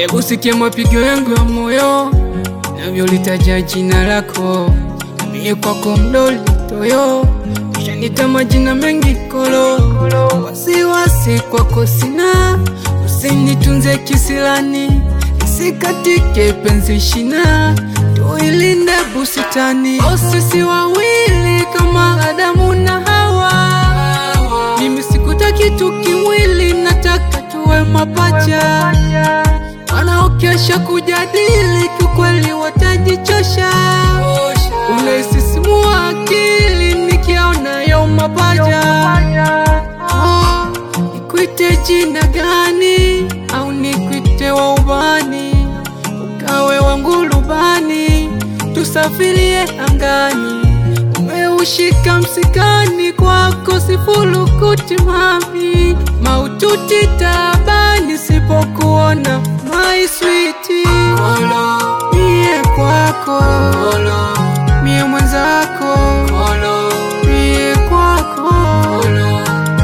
Hebu sikia mapigo yangu ya moyo navyolitaja jina lako, mie kwako mdoli toyo, ushanita majina mengi kolo, wasiwasi kwako sina, usinitunze kisilani, isikatike penzi shina, tuilinde busitani, o sisi wawili kama Adamu na Hawa, mimi sikutaki tu kimwili, nataka tuwe mapacha wanaokesha kujadili kiukweli watajichosha. Unaisisimua akili nikiona yo mapaja. Oh, nikwite jina gani au nikwite wa ubani, ukawe wangu rubani, tusafirie angani. Umeushika msikani kwako sifulukuti mami, maututi tabani sipokuona my sweetie. Kolo, mie kwako Kolo, mie mwenzako Kolo, mie kwako Kolo,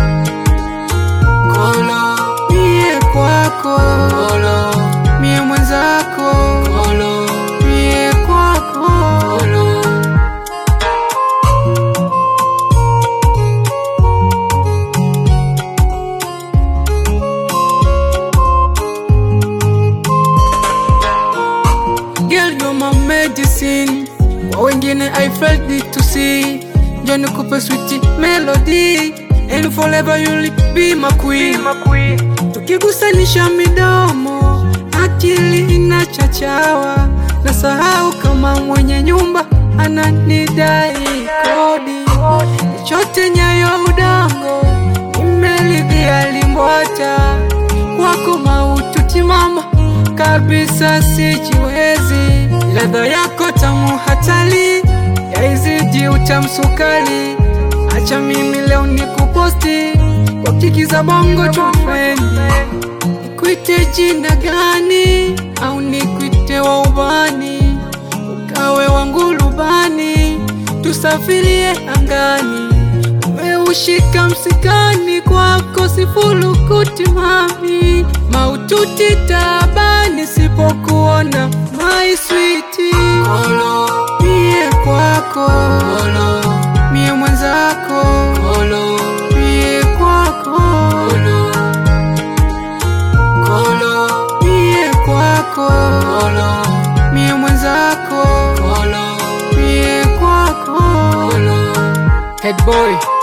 Kolo, mie kwako Kolo, mie mwenzako Kolo, mie kwako Kolo. Girl, you're my medicine. Kwa wengine I felt it to see. Njoo nikupe sweet melody and forever you'll be my queen. Tukigusanisha midomo, akili inachachawa, nasahau kama mwenye nyumba ananidai kodi. Chote nyayo udongo, nimelidhia limbwata kwako maututi mama kabisa sijiwezi, ladha yako tamu hatali yaizidi utamsukali. Acha mimi leo nikuposti kwa kiki za bongo tufrendi, nikwite jina gani au nikwite wa ubani, ukawe wangu rubani, tusafirie angani. Umeushika msikani kwako sifulukuti mami, maututi tabani sipokuona my sweetie. Kolo, mie kwako Kolo, mie mwenzako Kolo, mie kwako Kolo, Kolo, mie kwako Kolo, mie mwenzako Kolo, mie kwako Kolo. Head boy